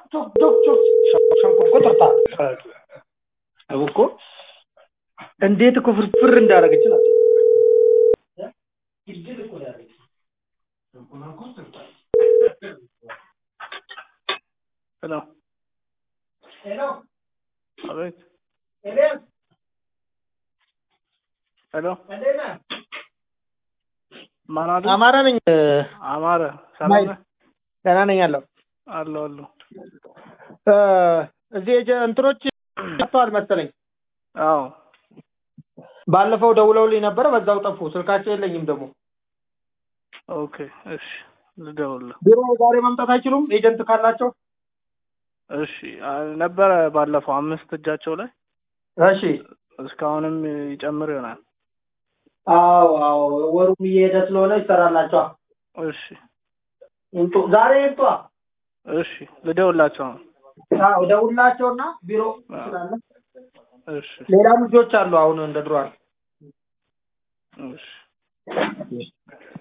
ቾክ ቾክ ቾክ ሸንኮር ቁጥርታ እኮ እንዴት እኮ ፍርፍር እንዳደረገች ናት። ሄሎ አቤት ሄሎ ማን አለ? አማራ ነኝ። አማረ ሰላም ነህ? ደህና ነኝ አለሁ። አለሁ አለሁ። እ እዚህ የጀ- እንትኖች ጠፍተዋል መሰለኝ። አዎ ባለፈው ደውለውልኝ ነበረ፣ በዛው ጠፉ። ስልካቸው የለኝም ደግሞ። ኦኬ እሺ ልደውልልህ። ቢሮ ዛሬ መምጣት አይችሉም? ኤጀንት ካላቸው። እሺ አ- ነበረ ባለፈው አምስት እጃቸው ላይ እሺ። እስካሁንም ይጨምር ይሆናል። አዎ አዎ፣ ወሩም እየሄደ ስለሆነ ይሰራላቸዋል። እሺ ይምጡ፣ ዛሬ ይምጧ። እሺ ልደውላቸው ነው። አዎ ደውላቸውና ቢሮ ስላለ እሺ ሌላም ልጆች አሉ። አሁን እንደ ድሮ እሺ